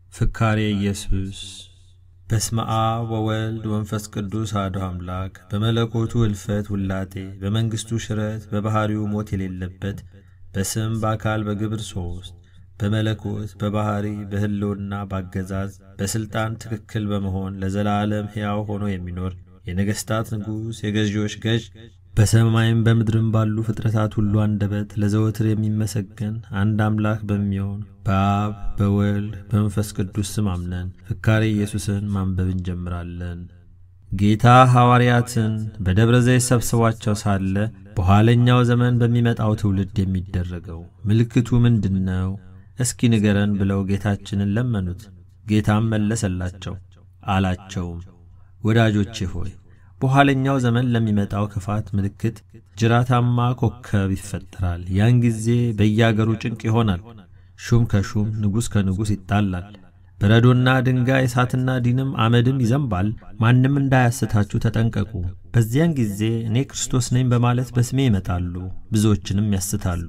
ፍካሬ ኢየሱስ በስመ አብ ወወልድ ወንፈስ ቅዱስ አሐዱ አምላክ በመለኮቱ እልፈት ውላጤ በመንግሥቱ ሽረት በባሕሪው ሞት የሌለበት በስም በአካል በግብር ሦስት በመለኮት በባሕሪ በሕልውና ባገዛዝ በሥልጣን ትክክል በመሆን ለዘላለም ሕያው ሆኖ የሚኖር የነገሥታት ንጉሥ የገዢዎች ገዥ በሰማይም በምድርም ባሉ ፍጥረታት ሁሉ አንደበት ለዘወትር የሚመሰገን አንድ አምላክ በሚሆን በአብ በወልድ በመንፈስ ቅዱስ ስም አምነን ፍካሬ ኢየሱስን ማንበብ እንጀምራለን። ጌታ ሐዋርያትን በደብረ ዘይት ሰብስቧቸው ሳለ በኋለኛው ዘመን በሚመጣው ትውልድ የሚደረገው ምልክቱ ምንድን ነው? እስኪ ንገረን ብለው ጌታችንን ለመኑት። ጌታም መለሰላቸው አላቸውም፣ ወዳጆቼ ሆይ በኋለኛው ዘመን ለሚመጣው ክፋት ምልክት ጅራታማ ኮከብ ይፈጠራል። ያን ጊዜ በየአገሩ ጭንቅ ይሆናል። ሹም ከሹም ንጉሥ ከንጉሥ ይጣላል። በረዶና ድንጋይ እሳትና ዲንም አመድም ይዘንባል። ማንም እንዳያስታችሁ ተጠንቀቁ። በዚያን ጊዜ እኔ ክርስቶስ ነኝ በማለት በስሜ ይመጣሉ፣ ብዙዎችንም ያስታሉ።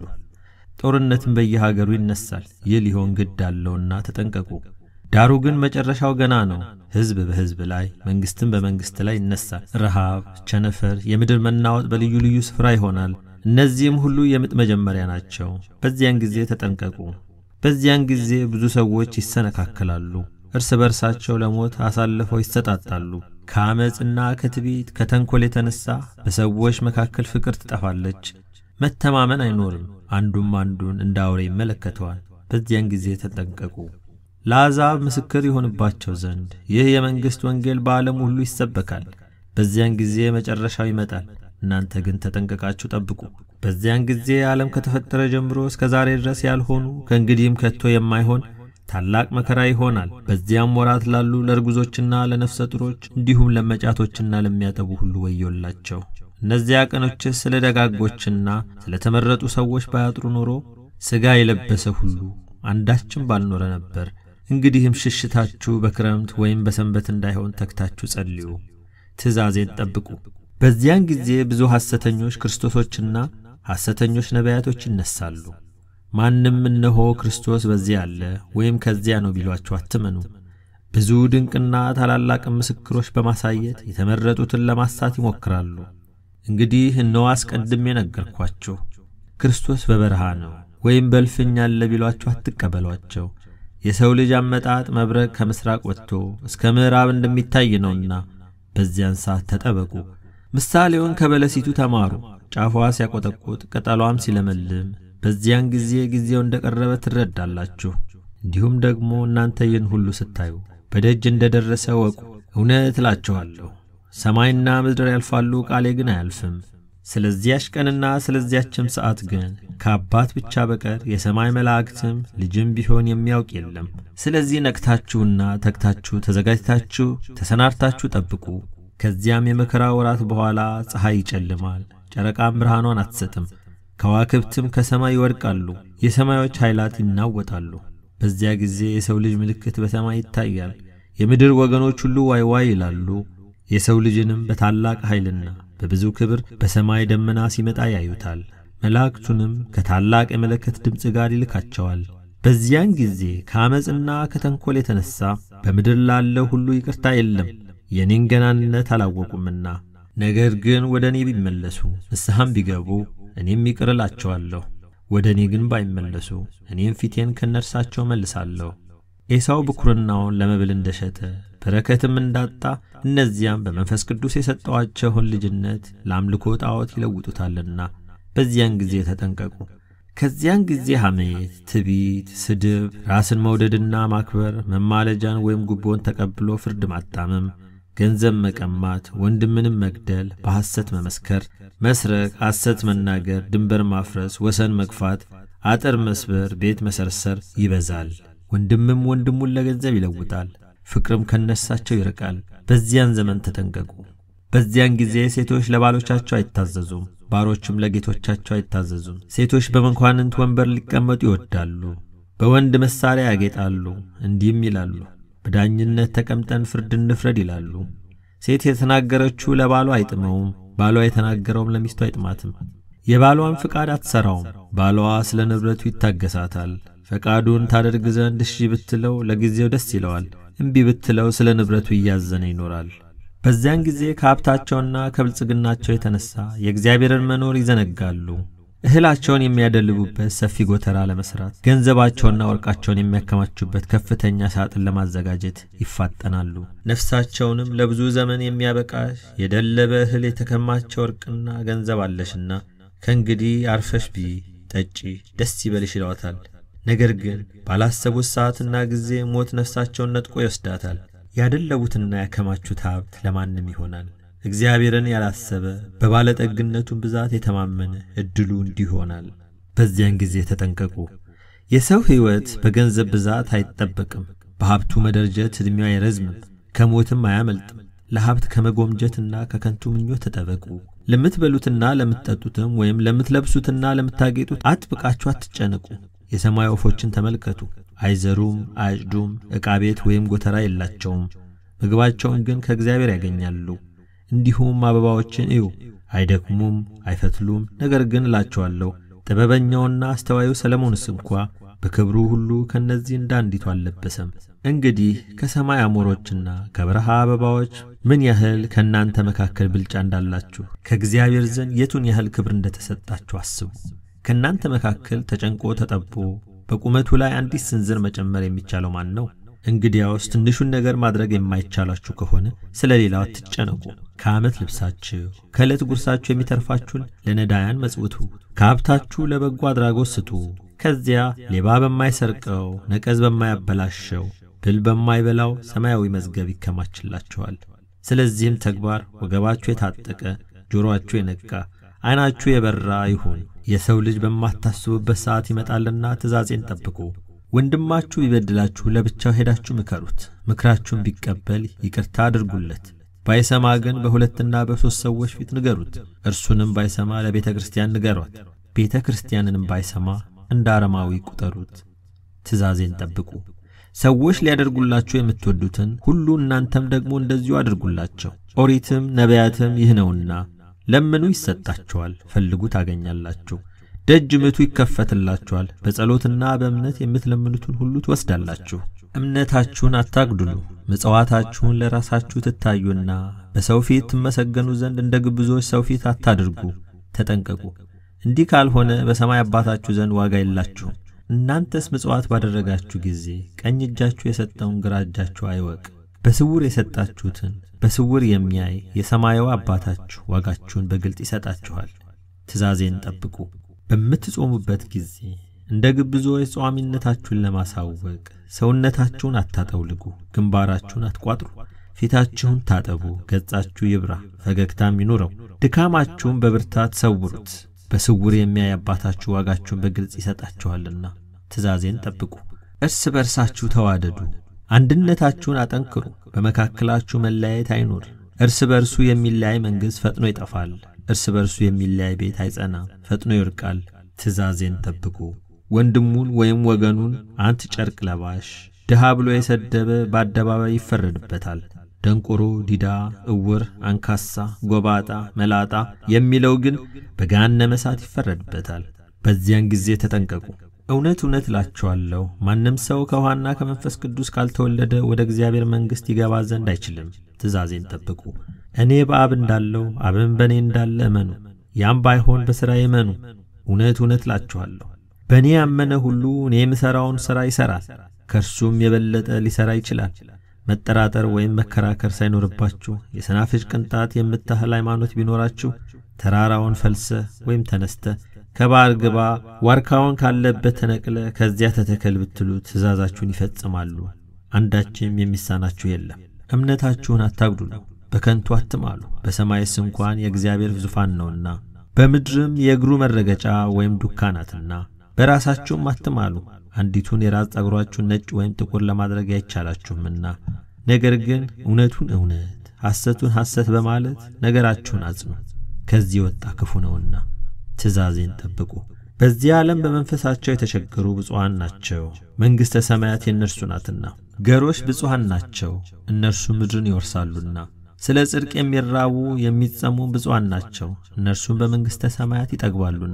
ጦርነትም በየሀገሩ ይነሳል። ይህ ሊሆን ግድ አለውና ተጠንቀቁ። ዳሩ ግን መጨረሻው ገና ነው። ሕዝብ በሕዝብ ላይ መንግሥትም በመንግሥት ላይ ይነሳል። ረሃብ፣ ቸነፈር፣ የምድር መናወጥ በልዩ ልዩ ስፍራ ይሆናል። እነዚህም ሁሉ የምጥ መጀመሪያ ናቸው። በዚያን ጊዜ ተጠንቀቁ። በዚያን ጊዜ ብዙ ሰዎች ይሰነካከላሉ፣ እርስ በርሳቸው ለሞት አሳልፈው ይሰጣጣሉ። ከአመፅና ከትዕቢት ከተንኰል የተነሣ በሰዎች መካከል ፍቅር ትጠፋለች፣ መተማመን አይኖርም። አንዱም አንዱን እንደ አውሬ ይመለከተዋል። በዚያን ጊዜ ተጠንቀቁ። ለአሕዛብ ምስክር ይሆንባቸው ዘንድ ይህ የመንግሥት ወንጌል በዓለም ሁሉ ይሰበካል። በዚያን ጊዜ መጨረሻው ይመጣል። እናንተ ግን ተጠንቀቃችሁ ጠብቁ። በዚያን ጊዜ ዓለም ከተፈጠረ ጀምሮ እስከ ዛሬ ድረስ ያልሆኑ ከእንግዲህም ከቶ የማይሆን ታላቅ መከራ ይሆናል። በዚያም ወራት ላሉ ለርጉዞችና ለነፍሰ ጡሮች እንዲሁም ለመጫቶችና ለሚያጠቡ ሁሉ ወዮላቸው። እነዚያ ቀኖችስ ስለ ደጋጎችና ስለ ተመረጡ ሰዎች ባያጥሩ ኖሮ ሥጋ የለበሰ ሁሉ አንዳችም ባልኖረ ነበር። እንግዲህም ሽሽታችሁ በክረምት ወይም በሰንበት እንዳይሆን ተግታችሁ ጸልዩ፣ ትእዛዜን ጠብቁ። በዚያን ጊዜ ብዙ ሐሰተኞች ክርስቶሶችና ሐሰተኞች ነቢያቶች ይነሳሉ። ማንም እነሆ ክርስቶስ በዚያ አለ ወይም ከዚያ ነው ቢሏችሁ አትመኑ። ብዙ ድንቅና ታላላቅ ምስክሮች በማሳየት የተመረጡትን ለማሳት ይሞክራሉ። እንግዲህ እነሆ አስቀድሜ ነገርኳችሁ። ክርስቶስ በበረሃ ነው ወይም በእልፍኝ አለ ቢሏችሁ አትቀበሏቸው። የሰው ልጅ አመጣጥ መብረቅ ከምሥራቅ ወጥቶ እስከ ምዕራብ እንደሚታይ ነውና በዚያን ሰዓት ተጠበቁ። ምሳሌውን ከበለሲቱ ተማሩ። ጫፏ ሲያቆጠቁጥ ቅጠሏም ሲለመልም በዚያን ጊዜ ጊዜው እንደ ቀረበ ትረዳላችሁ። እንዲሁም ደግሞ እናንተ ይህን ሁሉ ስታዩ በደጅ እንደ ደረሰ ወቁ። እውነት እላችኋለሁ ሰማይና ምድር ያልፋሉ፣ ቃሌ ግን አያልፍም። ስለዚያች ቀንና ስለዚያችም ሰዓት ግን ከአባት ብቻ በቀር የሰማይ መላእክትም ልጅም ቢሆን የሚያውቅ የለም። ስለዚህ ነቅታችሁና ተግታችሁ ተዘጋጅታችሁ ተሰናድታችሁ ጠብቁ። ከዚያም የመከራ ወራት በኋላ ፀሐይ ይጨልማል፣ ጨረቃም ብርሃኗን አትሰጥም፣ ከዋክብትም ከሰማይ ይወድቃሉ፣ የሰማዮች ኃይላት ይናወጣሉ። በዚያ ጊዜ የሰው ልጅ ምልክት በሰማይ ይታያል። የምድር ወገኖች ሁሉ ዋይ ዋይ ይላሉ። የሰው ልጅንም በታላቅ ኃይልና በብዙ ክብር በሰማይ ደመና ሲመጣ ያዩታል። መላእክቱንም ከታላቅ የመለከት ድምፅ ጋር ይልካቸዋል። በዚያን ጊዜ ከዓመፅና ከተንኰል የተነሣ በምድር ላለው ሁሉ ይቅርታ የለም፣ የእኔን ገናንነት አላወቁምና። ነገር ግን ወደ እኔ ቢመለሱ ንስሐም ቢገቡ እኔም ይቅር እላቸዋለሁ። ወደ እኔ ግን ባይመለሱ እኔም ፊቴን ከነርሳቸው መልሳለሁ። ኤሳው ብኩርናውን ለመብል እንደሸጠ በረከትም እንዳጣ እነዚያም በመንፈስ ቅዱስ የሰጠዋቸውን ልጅነት ለአምልኮ ጣዖት ይለውጡታልና በዚያን ጊዜ ተጠንቀቁ። ከዚያን ጊዜ ሐሜት፣ ትዕቢት፣ ስድብ፣ ራስን መውደድና ማክበር፣ መማለጃን ወይም ጉቦን ተቀብሎ ፍርድ ማጣመም፣ ገንዘብ መቀማት፣ ወንድምንም መግደል፣ በሐሰት መመስከር፣ መስረቅ፣ ሐሰት መናገር፣ ድንበር ማፍረስ፣ ወሰን መግፋት፣ አጥር መስበር፣ ቤት መሰርሰር ይበዛል። ወንድምም ወንድሙን ለገንዘብ ይለውጣል፣ ፍቅርም ከነሳቸው ይርቃል። በዚያን ዘመን ተጠንቀቁ። በዚያን ጊዜ ሴቶች ለባሎቻቸው አይታዘዙም፣ ባሮችም ለጌቶቻቸው አይታዘዙም። ሴቶች በመኳንንት ወንበር ሊቀመጡ ይወዳሉ፣ በወንድ መሣሪያ ያጌጣሉ፣ እንዲህም ይላሉ፣ በዳኝነት ተቀምጠን ፍርድ እንፍረድ ይላሉ። ሴት የተናገረችው ለባሏ አይጥመውም፣ ባሏ የተናገረውም ለሚስቱ አይጥማትም። የባሏን ፍቃድ አትሠራውም፣ ባሏ ስለ ንብረቱ ይታገሳታል። ፈቃዱን ታደርግ ዘንድ እሺ ብትለው ለጊዜው ደስ ይለዋል፣ እምቢ ብትለው ስለ ንብረቱ እያዘነ ይኖራል። በዚያን ጊዜ ከሀብታቸውና ከብልጽግናቸው የተነሣ የእግዚአብሔርን መኖር ይዘነጋሉ። እህላቸውን የሚያደልቡበት ሰፊ ጎተራ ለመሥራት ገንዘባቸውና ወርቃቸውን የሚያከማቹበት ከፍተኛ ሳጥን ለማዘጋጀት ይፋጠናሉ። ነፍሳቸውንም ለብዙ ዘመን የሚያበቃ የደለበ እህል የተከማቸ ወርቅና ገንዘብ አለሽና ከእንግዲህ አርፈሽ ብዪ፣ ጠጪ፣ ደስ ይበልሽ ይለዋታል። ነገር ግን ባላሰቡት ሰዓትና ጊዜ ሞት ነፍሳቸውን ነጥቆ ይወስዳታል። ያደለቡትና ያከማቹት ሀብት ለማንም ይሆናል። እግዚአብሔርን ያላሰበ በባለጠግነቱን ብዛት የተማመነ ዕድሉ እንዲህ ይሆናል። በዚያን ጊዜ ተጠንቀቁ። የሰው ሕይወት በገንዘብ ብዛት አይጠበቅም። በሀብቱ መደርጀት ዕድሜው አይረዝምም፣ ከሞትም አያመልጥም። ለሀብት ከመጎምጀትና ከከንቱ ምኞት ተጠበቁ። ለምትበሉትና ለምትጠጡትም ወይም ለምትለብሱትና ለምታጌጡት አጥብቃችሁ አትጨነቁ። የሰማይ ወፎችን ተመልከቱ፣ አይዘሩም፣ አያጭዱም፣ ዕቃ ቤት ወይም ጎተራ የላቸውም፣ ምግባቸውን ግን ከእግዚአብሔር ያገኛሉ። እንዲሁም አበባዎችን እዩ፣ አይደክሙም፣ አይፈትሉም። ነገር ግን እላችኋለሁ ጥበበኛውና አስተዋዩ ሰለሞንስ እንኳ በክብሩ ሁሉ ከእነዚህ እንደ አንዲቱ አልለበሰም። እንግዲህ ከሰማይ አሞሮችና ከበረሃ አበባዎች ምን ያህል ከእናንተ መካከል ብልጫ እንዳላችሁ ከእግዚአብሔር ዘንድ የቱን ያህል ክብር እንደተሰጣችሁ አስቡ። ከእናንተ መካከል ተጨንቆ ተጠቦ በቁመቱ ላይ አንዲት ስንዝር መጨመር የሚቻለው ማን ነው? እንግዲያውስ ትንሹን ነገር ማድረግ የማይቻላችሁ ከሆነ ስለ ሌላው አትጨነቁ። ከዓመት ልብሳችሁ ከዕለት ጉርሳችሁ የሚተርፋችሁን ለነዳያን መጽውቱ፣ ከሀብታችሁ ለበጎ አድራጎት ስጡ። ከዚያ ሌባ በማይሰርቀው ነቀዝ በማያበላሸው ብል በማይበላው ሰማያዊ መዝገብ ይከማችላችኋል። ስለዚህም ተግባር ወገባችሁ የታጠቀ ጆሮአችሁ የነቃ ዐይናችሁ የበራ ይሁን። የሰው ልጅ በማታስቡበት ሰዓት ይመጣልና ትእዛዜን ጠብቁ። ወንድማችሁ ቢበድላችሁ ለብቻው ሄዳችሁ ምከሩት። ምክራችሁን ቢቀበል ይቅርታ አድርጉለት። ባይሰማ ግን በሁለትና በሦስት ሰዎች ፊት ንገሩት። እርሱንም ባይሰማ ለቤተ ክርስቲያን ንገሯት። ቤተ ክርስቲያንንም ባይሰማ እንደ አረማዊ ቁጠሩት። ትእዛዜን ጠብቁ። ሰዎች ሊያደርጉላችሁ የምትወዱትን ሁሉ እናንተም ደግሞ እንደዚሁ አድርጉላቸው። ኦሪትም ነቢያትም ይህ ነውና ለምኑ ይሰጣችኋል፣ ፈልጉ ታገኛላችሁ፣ ደጅ ምቱ ይከፈትላችኋል። በጸሎትና በእምነት የምትለምኑትን ሁሉ ትወስዳላችሁ። እምነታችሁን አታግድሉ። ምጽዋታችሁን ለራሳችሁ ትታዩና በሰው ፊት ትመሰገኑ ዘንድ እንደ ግብዞች ሰው ፊት አታድርጉ። ተጠንቀቁ። እንዲህ ካልሆነ በሰማይ አባታችሁ ዘንድ ዋጋ የላችሁም። እናንተስ ምጽዋት ባደረጋችሁ ጊዜ ቀኝ እጃችሁ የሰጠውን ግራ እጃችሁ አይወቅ። በስውር የሰጣችሁትን በስውር የሚያይ የሰማያዊ አባታችሁ ዋጋችሁን በግልጥ ይሰጣችኋል። ትእዛዜን ጠብቁ። በምትጾሙበት ጊዜ እንደ ግብዞች ጿሚነታችሁን ለማሳወቅ ሰውነታችሁን አታጠውልጉ፣ ግንባራችሁን አትቋጥሩ፣ ፊታችሁን ታጠቡ፣ ገጻችሁ ይብራ፣ ፈገግታም ይኑረው። ድካማችሁን በብርታት ሰውሩት፣ በስውር የሚያይ አባታችሁ ዋጋችሁን በግልጽ ይሰጣችኋልና። ትእዛዜን ጠብቁ። እርስ በርሳችሁ ተዋደዱ፣ አንድነታችሁን አጠንክሩ፣ በመካከላችሁ መለያየት አይኑር። እርስ በርሱ የሚለያይ መንግሥት ፈጥኖ ይጠፋል፣ እርስ በርሱ የሚለያይ ቤት አይጸናም፣ ፈጥኖ ይወድቃል። ትእዛዜን ጠብቁ። ወንድሙን ወይም ወገኑን አንተ ጨርቅ ለባሽ ድሃ ብሎ የሰደበ በአደባባይ ይፈረድበታል። ደንቆሮ፣ ዲዳ፣ እውር፣ አንካሳ፣ ጎባጣ፣ መላጣ የሚለው ግን በገሃነመ እሳት ይፈረድበታል። በዚያን ጊዜ ተጠንቀቁ። እውነት እውነት እላችኋለሁ ማንም ሰው ከውኃና ከመንፈስ ቅዱስ ካልተወለደ ወደ እግዚአብሔር መንግሥት ይገባ ዘንድ አይችልም። ትእዛዜን ጠብቁ። እኔ በአብ እንዳለው አብም በእኔ እንዳለ እመኑ። ያም ባይሆን በሥራ እመኑ። እውነት እውነት እላችኋለሁ በእኔ ያመነ ሁሉ እኔ የምሠራውን ሥራ ይሠራል፣ ከእርሱም የበለጠ ሊሠራ ይችላል። መጠራጠር ወይም መከራከር ሳይኖርባችሁ የሰናፍጭ ቅንጣት የምታህል ሃይማኖት ቢኖራችሁ ተራራውን ፈልሰህ ወይም ተነስተ ከባሕር ግባ፣ ዋርካውን ካለበት ተነቅለ ከዚያ ተተከል ብትሉ ትእዛዛችሁን ይፈጽማሉ። አንዳችም የሚሳናችሁ የለም። እምነታችሁን አታጉድሉ፣ በከንቱ አትማሉ። በሰማይስ እንኳን የእግዚአብሔር ዙፋን ነውና በምድርም የእግሩ መረገጫ ወይም ዱካ ናትና። በራሳችሁም አትማሉ፣ አንዲቱን የራስ ጠጉራችሁን ነጭ ወይም ጥቁር ለማድረግ አይቻላችሁምና። ነገር ግን እውነቱን እውነት ሐሰቱን ሐሰት በማለት ነገራችሁን አጽኑ፣ ከዚህ የወጣ ክፉ ነውና። ትእዛዜን ጠብቁ። በዚህ ዓለም በመንፈሳቸው የተቸገሩ ብፁዓን ናቸው፣ መንግሥተ ሰማያት የእነርሱ ናትና። ገሮች ብፁዓን ናቸው፣ እነርሱ ምድርን ይወርሳሉና። ስለ ጽድቅ የሚራቡ የሚጸሙ ብፁዓን ናቸው፣ እነርሱም በመንግሥተ ሰማያት ይጠግባሉና።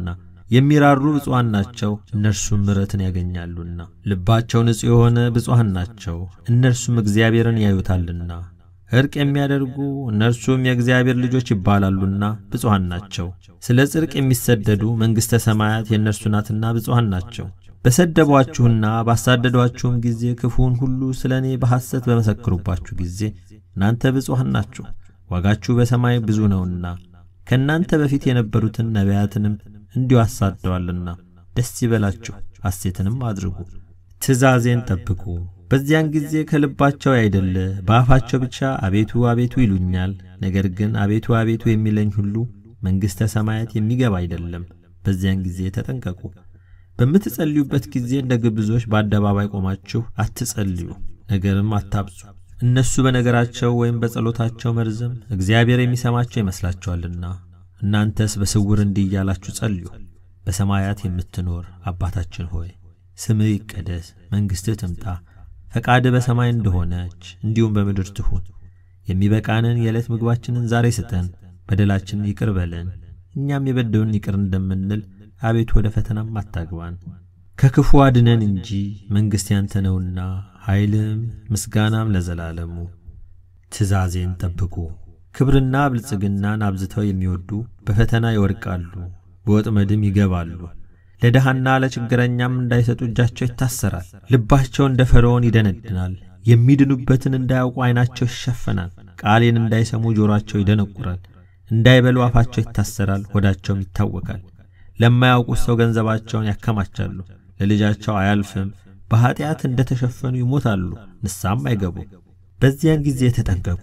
የሚራሩ ብፁዓን ናቸው፣ እነርሱም ምሕረትን ያገኛሉና። ልባቸው ንጹሕ የሆነ ብፁዓን ናቸው፣ እነርሱም እግዚአብሔርን ያዩታልና። ዕርቅ የሚያደርጉ እነርሱም የእግዚአብሔር ልጆች ይባላሉና ብፁዓን ናቸው። ስለ ጽድቅ የሚሰደዱ መንግሥተ ሰማያት የእነርሱ ናትና ብፁዓን ናቸው። በሰደቧችሁና ባሳደዷችሁም ጊዜ ክፉውን ሁሉ ስለ እኔ በሐሰት በመሰክሩባችሁ ጊዜ እናንተ ብፁዓን ናችሁ፣ ዋጋችሁ በሰማይ ብዙ ነውና። ከእናንተ በፊት የነበሩትን ነቢያትንም እንዲሁ አሳደዋልና። ደስ ይበላችሁ፣ ሐሴትንም አድርጉ፣ ትእዛዜን ጠብቁ። በዚያን ጊዜ ከልባቸው ያይደለ በአፋቸው ብቻ አቤቱ አቤቱ ይሉኛል። ነገር ግን አቤቱ አቤቱ የሚለኝ ሁሉ መንግሥተ ሰማያት የሚገባ አይደለም። በዚያን ጊዜ ተጠንቀቁ። በምትጸልዩበት ጊዜ እንደ ግብዞች በአደባባይ ቆማችሁ አትጸልዩ፣ ነገርም አታብዙ። እነሱ በነገራቸው ወይም በጸሎታቸው መርዘም እግዚአብሔር የሚሰማቸው ይመስላችኋልና። እናንተስ በስውር እንዲህ እያላችሁ ጸልዩ። በሰማያት የምትኖር አባታችን ሆይ ስምህ ይቀደስ፣ መንግሥትህ ትምጣ፣ ፈቃድህ በሰማይ እንደሆነች እንዲሁም በምድር ትሁን። የሚበቃንን የዕለት ምግባችንን ዛሬ ስጠን፣ በደላችንን ይቅር በለን እኛም የበደሉን ይቅር እንደምንል አቤቱ ወደ ፈተናም አታግባን፣ ከክፉ አድነን እንጂ መንግሥት ያንተ ነውና ኃይልም ምስጋናም ለዘላለሙ። ትእዛዜን ጠብቁ። ክብርና ብልጽግናን አብዝተው የሚወዱ በፈተና ይወድቃሉ፣ በወጥመድም ይገባሉ። ለድሃና ለችግረኛም እንዳይሰጡ እጃቸው ይታሰራል። ልባቸው እንደ ፈርዖን ይደነድናል። የሚድኑበትን እንዳያውቁ ዐይናቸው ይሸፈናል። ቃሌን እንዳይሰሙ ጆሮአቸው ይደነቁራል። እንዳይበሉ አፋቸው ይታሰራል፣ ሆዳቸውም ይታወቃል። ለማያውቁት ሰው ገንዘባቸውን ያከማቻሉ፣ ለልጃቸው አያልፍም። በኀጢአት እንደ ተሸፈኑ ይሞታሉ፣ ንስሐም አይገቡም። በዚያን ጊዜ ተጠንቀቁ።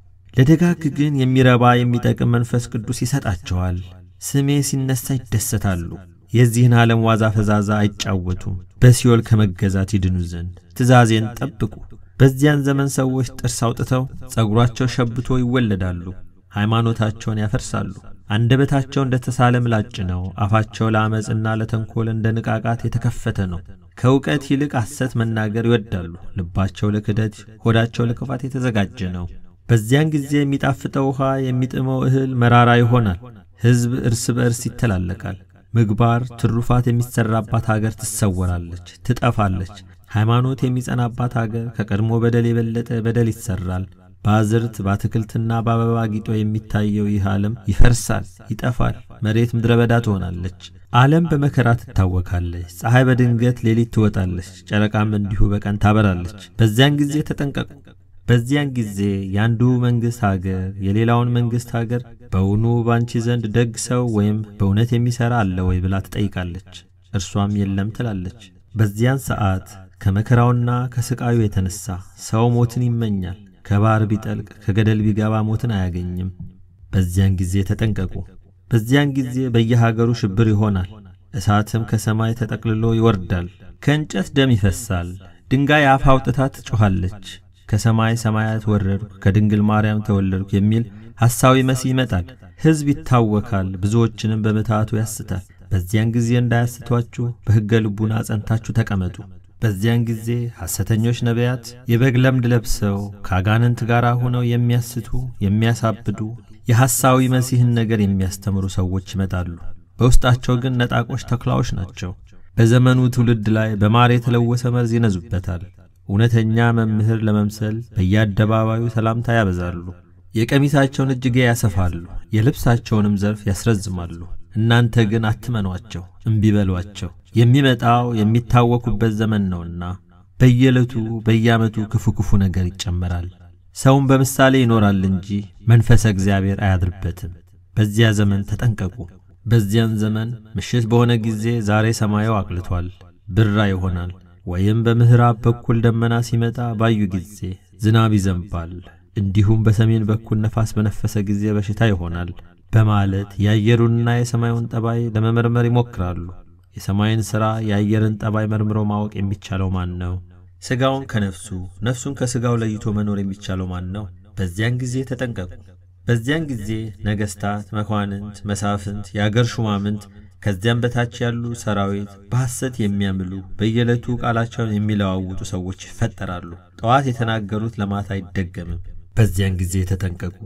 ለደጋግ ግን የሚረባ የሚጠቅም መንፈስ ቅዱስ ይሰጣቸዋል። ስሜ ሲነሣ ይደሰታሉ። የዚህን ዓለም ዋዛ ፈዛዛ አይጫወቱም፣ በሲኦል ከመገዛት ይድኑ ዘንድ ትእዛዜን ጠብቁ። በዚያን ዘመን ሰዎች ጥርስ አውጥተው ጸጉራቸው ሸብቶ ይወለዳሉ፣ ሃይማኖታቸውን ያፈርሳሉ። አንደበታቸው እንደ ተሳለ ምላጭ ነው። አፋቸው ለዓመፅና ለተንኰል እንደ ንቃቃት የተከፈተ ነው። ከእውቀት ይልቅ ሐሰት መናገር ይወዳሉ። ልባቸው ለክደት፣ ሆዳቸው ለክፋት የተዘጋጀ ነው። በዚያን ጊዜ የሚጣፍጠው ውኃ የሚጥመው እህል መራራ ይሆናል። ሕዝብ እርስ በእርስ ይተላለቃል። ምግባር ትሩፋት የሚሠራባት አገር ትሰወራለች፣ ትጠፋለች። ሃይማኖት የሚጸናባት አገር ከቀድሞ በደል የበለጠ በደል ይሠራል። በአዝርት በአትክልትና በአበባ ጊጦ የሚታየው ይህ ዓለም ይፈርሳል፣ ይጠፋል። መሬት ምድረ በዳ ትሆናለች። ዓለም በመከራ ትታወካለች። ፀሐይ በድንገት ሌሊት ትወጣለች፣ ጨረቃም እንዲሁ በቀን ታበራለች። በዚያን ጊዜ ተጠንቀቁ። በዚያን ጊዜ የአንዱ መንግሥት አገር የሌላውን መንግሥት አገር በውኑ ባንቺ ዘንድ ደግ ሰው ወይም በእውነት የሚሠራ አለ ወይ ብላ ትጠይቃለች። እርሷም የለም ትላለች። በዚያን ሰዓት ከመከራውና ከሥቃዩ የተነሣ ሰው ሞትን ይመኛል። ከባሕር ቢጠልቅ ከገደል ቢገባ ሞትን አያገኝም። በዚያን ጊዜ ተጠንቀቁ። በዚያን ጊዜ በየሀገሩ ሽብር ይሆናል። እሳትም ከሰማይ ተጠቅልሎ ይወርዳል። ከእንጨት ደም ይፈሳል። ድንጋይ አፍ አውጥታ ትጮኻለች። ከሰማይ ሰማያት ወረድኩ ከድንግል ማርያም ተወለድኩ የሚል ሐሳዊ መሲህ ይመጣል። ሕዝብ ይታወካል፣ ብዙዎችንም በምትሃቱ ያስታል። በዚያን ጊዜ እንዳያስቷችሁ በሕገ ልቡና ጸንታችሁ ተቀመጡ። በዚያን ጊዜ ሐሰተኞች ነቢያት የበግ ለምድ ለብሰው ከአጋንንት ጋር ሆነው የሚያስቱ የሚያሳብዱ የሐሳዊ መሲህን ነገር የሚያስተምሩ ሰዎች ይመጣሉ። በውስጣቸው ግን ነጣቆች ተኩላዎች ናቸው። በዘመኑ ትውልድ ላይ በማር የተለወሰ መርዝ ይነዙበታል። እውነተኛ መምህር ለመምሰል በየአደባባዩ ሰላምታ ያበዛሉ። የቀሚሳቸውን እጅጌ ያሰፋሉ፣ የልብሳቸውንም ዘርፍ ያስረዝማሉ። እናንተ ግን አትመኗቸው፣ እምቢ በሏቸው። የሚመጣው የሚታወኩበት ዘመን ነውና በየዕለቱ በየዓመቱ ክፉ ክፉ ነገር ይጨመራል። ሰውም በምሳሌ ይኖራል እንጂ መንፈሰ እግዚአብሔር አያድርበትም። በዚያ ዘመን ተጠንቀቁ። በዚያን ዘመን ምሽት በሆነ ጊዜ ዛሬ ሰማዩ አቅልቷል፣ ብራ ይሆናል። ወይም በምዕራብ በኩል ደመና ሲመጣ ባዩ ጊዜ ዝናብ ይዘንባል፣ እንዲሁም በሰሜን በኩል ነፋስ በነፈሰ ጊዜ በሽታ ይሆናል በማለት የአየሩንና የሰማዩን ጠባይ ለመመርመር ይሞክራሉ። የሰማይን ሥራ የአየርን ጠባይ መርምሮ ማወቅ የሚቻለው ማን ነው? ሥጋውን ከነፍሱ ነፍሱን ከሥጋው ለይቶ መኖር የሚቻለው ማን ነው? በዚያን ጊዜ ተጠንቀቁ። በዚያን ጊዜ ነገሥታት፣ መኳንንት፣ መሳፍንት፣ የአገር ሹማምንት ከዚያም በታች ያሉ ሰራዊት በሐሰት የሚያምሉ በየዕለቱ ቃላቸውን የሚለዋውጡ ሰዎች ይፈጠራሉ። ጠዋት የተናገሩት ለማታ አይደገምም። በዚያን ጊዜ ተጠንቀቁ።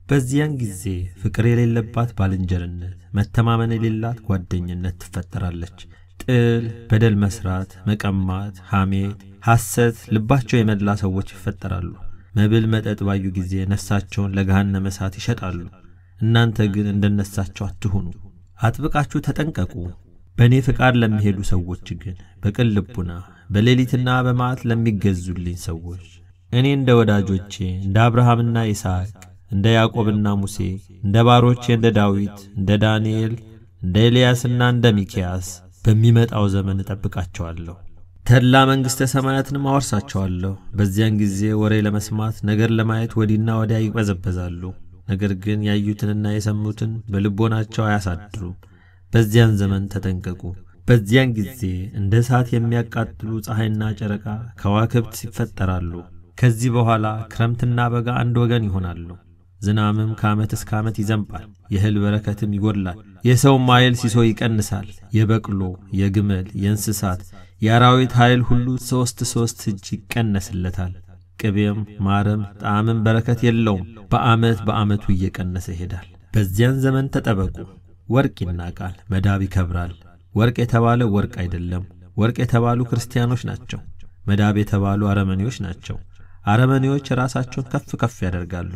በዚያን ጊዜ ፍቅር የሌለባት ባልንጀርነት፣ መተማመን የሌላት ጓደኝነት ትፈጠራለች። ጥል፣ በደል መስራት፣ መቀማት፣ ሐሜት፣ ሐሰት ልባቸው የመላ ሰዎች ይፈጠራሉ። መብል መጠጥ ባዩ ጊዜ ነፍሳቸውን ለገሃነመ እሳት ይሸጣሉ። እናንተ ግን እንደነሳቸው አትሁኑ፣ አጥብቃችሁ ተጠንቀቁ። በእኔ ፍቃድ ለሚሄዱ ሰዎች ግን በቅን ልቡና በሌሊትና በመዓት ለሚገዙልኝ ሰዎች እኔ እንደ ወዳጆቼ እንደ አብርሃምና ይስሐቅ እንደ ያዕቆብና ሙሴ እንደ ባሮቼ እንደ ዳዊት እንደ ዳንኤል እንደ ኤልያስና እንደ ሚክያስ በሚመጣው ዘመን እጠብቃቸዋለሁ። ተድላ መንግሥተ ሰማያትንም አወርሳቸዋለሁ። በዚያን ጊዜ ወሬ ለመስማት ነገር ለማየት ወዲና ወዲያ ይቅበዘበዛሉ። ነገር ግን ያዩትንና የሰሙትን በልቦናቸው አያሳድሩም። በዚያን ዘመን ተጠንቀቁ። በዚያን ጊዜ እንደ እሳት የሚያቃጥሉ ፀሐይና ጨረቃ ከዋክብት ይፈጠራሉ። ከዚህ በኋላ ክረምትና በጋ አንድ ወገን ይሆናሉ። ዝናምም ከዓመት እስከ ዓመት ይዘንባል፣ የእህል በረከትም ይጎድላል። የሰውም ኃይል ሲሶ ይቀንሳል። የበቅሎ፣ የግመል፣ የእንስሳት፣ የአራዊት ኃይል ሁሉ ሦስት ሦስት እጅ ይቀነስለታል። ቅቤም ማርም ጣዕምም በረከት የለውም። በዓመት በዓመቱ እየቀነሰ ይሄዳል። በዚያን ዘመን ተጠበቁ። ወርቅ ይናቃል፣ መዳብ ይከብራል። ወርቅ የተባለ ወርቅ አይደለም። ወርቅ የተባሉ ክርስቲያኖች ናቸው። መዳብ የተባሉ አረመኔዎች ናቸው። አረመኔዎች ራሳቸውን ከፍ ከፍ ያደርጋሉ።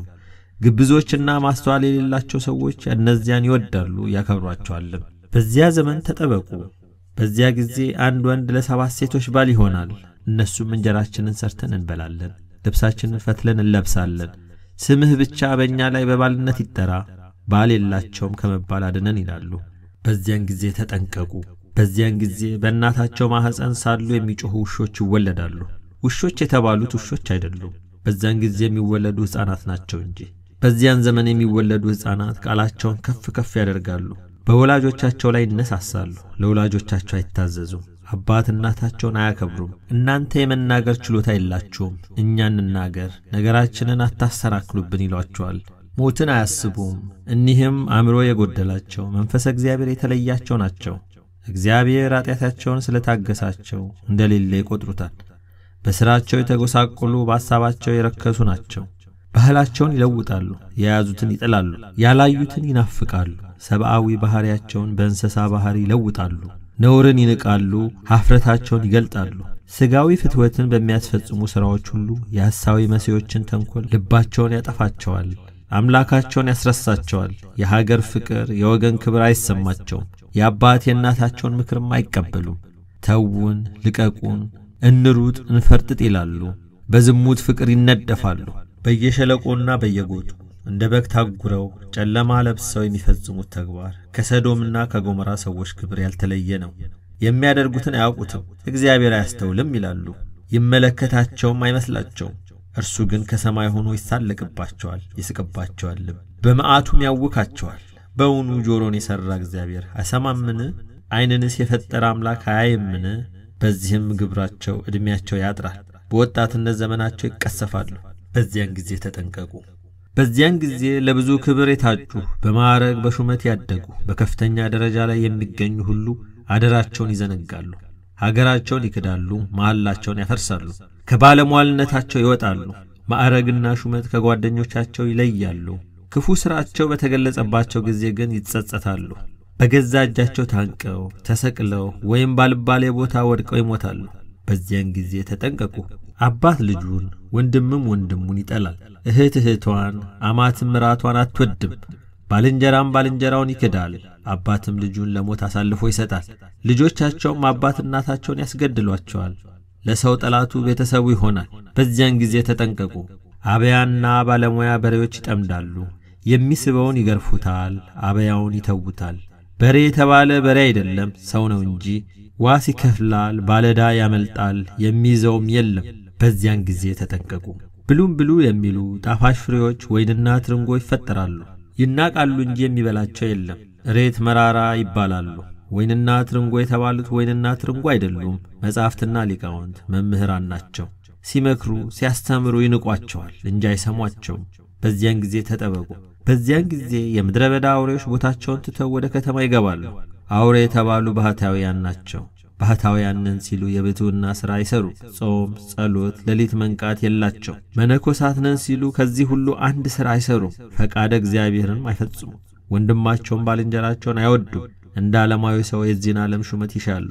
ግብዞችና ማስተዋል የሌላቸው ሰዎች እነዚያን ይወዳሉ ያከብሯቸዋልም። በዚያ ዘመን ተጠበቁ። በዚያ ጊዜ አንድ ወንድ ለሰባት ሴቶች ባል ይሆናል። እነሱም እንጀራችንን ሰርተን እንበላለን፣ ልብሳችንን ፈትለን እንለብሳለን። ስምህ ብቻ በእኛ ላይ በባልነት ይጠራ፣ ባል የላቸውም ከመባል አድነን ይላሉ። በዚያን ጊዜ ተጠንቀቁ። በዚያን ጊዜ በእናታቸው ማኅፀን ሳሉ የሚጮኹ ውሾች ይወለዳሉ። ውሾች የተባሉት ውሾች አይደሉም፣ በዚያን ጊዜ የሚወለዱ ሕፃናት ናቸው እንጂ። በዚያን ዘመን የሚወለዱ ሕፃናት ቃላቸውን ከፍ ከፍ ያደርጋሉ፣ በወላጆቻቸው ላይ ይነሳሳሉ፣ ለወላጆቻቸው አይታዘዙም፣ አባት እናታቸውን አያከብሩም። እናንተ የመናገር ችሎታ የላችሁም፣ እኛ እንናገር፣ ነገራችንን አታሰናክሉብን ይሏቸዋል። ሞትን አያስቡም። እኒህም አእምሮ የጎደላቸው መንፈሰ እግዚአብሔር የተለያቸው ናቸው። እግዚአብሔር ኃጢአታቸውን ስለታገሳቸው እንደሌለ ይቈጥሩታል። በሥራቸው የተጐሳቆሉ በሐሳባቸው የረከሱ ናቸው። ባህላቸውን ይለውጣሉ፣ የያዙትን ይጥላሉ፣ ያላዩትን ይናፍቃሉ። ሰብአዊ ባሕሪያቸውን በእንስሳ ባሕሪ ይለውጣሉ። ነውርን ይንቃሉ፣ ኀፍረታቸውን ይገልጣሉ። ሥጋዊ ፍትወትን በሚያስፈጽሙ ሥራዎች ሁሉ የሐሳዊ መሲዎችን ተንኰል ልባቸውን ያጠፋቸዋል። አምላካቸውን ያስረሳቸዋል። የሀገር ፍቅር፣ የወገን ክብር አይሰማቸውም። የአባት የእናታቸውን ምክርም አይቀበሉም። ተዉን፣ ልቀቁን፣ እንሩጥ፣ እንፈርጥጥ ይላሉ። በዝሙት ፍቅር ይነደፋሉ። በየሸለቆና በየጎጡ እንደ በግ ታጉረው ጨለማ ለብሰው የሚፈጽሙት ተግባር ከሰዶምና ከጎሞራ ሰዎች ክብር ያልተለየ ነው። የሚያደርጉትን አያውቁትም፣ እግዚአብሔር አያስተውልም ይላሉ። ይመለከታቸውም አይመስላቸውም። እርሱ ግን ከሰማይ ሆኖ ይሳለቅባቸዋል፣ ይስቅባቸዋልም፣ በመዓቱም ያውካቸዋል። በውኑ ጆሮን የሠራ እግዚአብሔር አይሰማምን? ዐይንንስ የፈጠረ አምላክ አያይምን? በዚህም ግብራቸው ዕድሜያቸው ያጥራል፣ በወጣትነት ዘመናቸው ይቀሰፋሉ። በዚያን ጊዜ ተጠንቀቁ። በዚያን ጊዜ ለብዙ ክብር የታጩ በማዕረግ በሹመት ያደጉ በከፍተኛ ደረጃ ላይ የሚገኙ ሁሉ አደራቸውን ይዘነጋሉ፣ ሀገራቸውን ይክዳሉ፣ መሐላቸውን ያፈርሳሉ፣ ከባለሟልነታቸው ይወጣሉ፣ ማዕረግና ሹመት ከጓደኞቻቸው ይለያሉ። ክፉ ሥራቸው በተገለጸባቸው ጊዜ ግን ይጸጸታሉ። በገዛ እጃቸው ታንቀው ተሰቅለው ወይም ባልባሌ ቦታ ወድቀው ይሞታሉ። በዚያን ጊዜ ተጠንቀቁ። አባት ልጁን ወንድምም ወንድሙን ይጠላል። እህት እህቷን አማትም ምራቷን አትወድም። ባልንጀራም ባልንጀራውን ይክዳል። አባትም ልጁን ለሞት አሳልፎ ይሰጣል። ልጆቻቸውም አባት እናታቸውን ያስገድሏቸዋል። ለሰው ጠላቱ ቤተሰቡ ይሆናል። በዚያን ጊዜ ተጠንቀቁ። አበያና ባለሙያ በሬዎች ይጠምዳሉ። የሚስበውን ይገርፉታል፣ አበያውን ይተዉታል። በሬ የተባለ በሬ አይደለም ሰው ነው እንጂ ዋስ ይከፍላል፣ ባለዳ ያመልጣል፣ የሚይዘውም የለም። በዚያን ጊዜ ተጠንቀቁ። ብሉም ብሉ የሚሉ ጣፋጭ ፍሬዎች ወይንና ትርንጎ ይፈጠራሉ። ይናቃሉ እንጂ የሚበላቸው የለም። እሬት መራራ ይባላሉ። ወይንና ትርንጎ የተባሉት ወይንና ትርንጎ አይደሉም፣ መጻሕፍትና ሊቃውንት መምህራን ናቸው። ሲመክሩ ሲያስተምሩ ይንቋቸዋል እንጂ አይሰሟቸውም። በዚያን ጊዜ ተጠበቁ። በዚያን ጊዜ የምድረ በዳ አውሬዎች ቦታቸውን ትተው ወደ ከተማ ይገባሉ። አውሬ የተባሉ ባህታውያን ናቸው። ባህታውያን ነን ሲሉ የብሕትውና ሥራ አይሰሩ። ጾም፣ ጸሎት፣ ሌሊት መንቃት የላቸው። መነኮሳት ነን ሲሉ ከዚህ ሁሉ አንድ ሥራ አይሰሩም። ፈቃደ እግዚአብሔርንም አይፈጽሙ። ወንድማቸውን ባልንጀራቸውን አይወዱም። እንደ ዓለማዊ ሰው የዚህን ዓለም ሹመት ይሻሉ።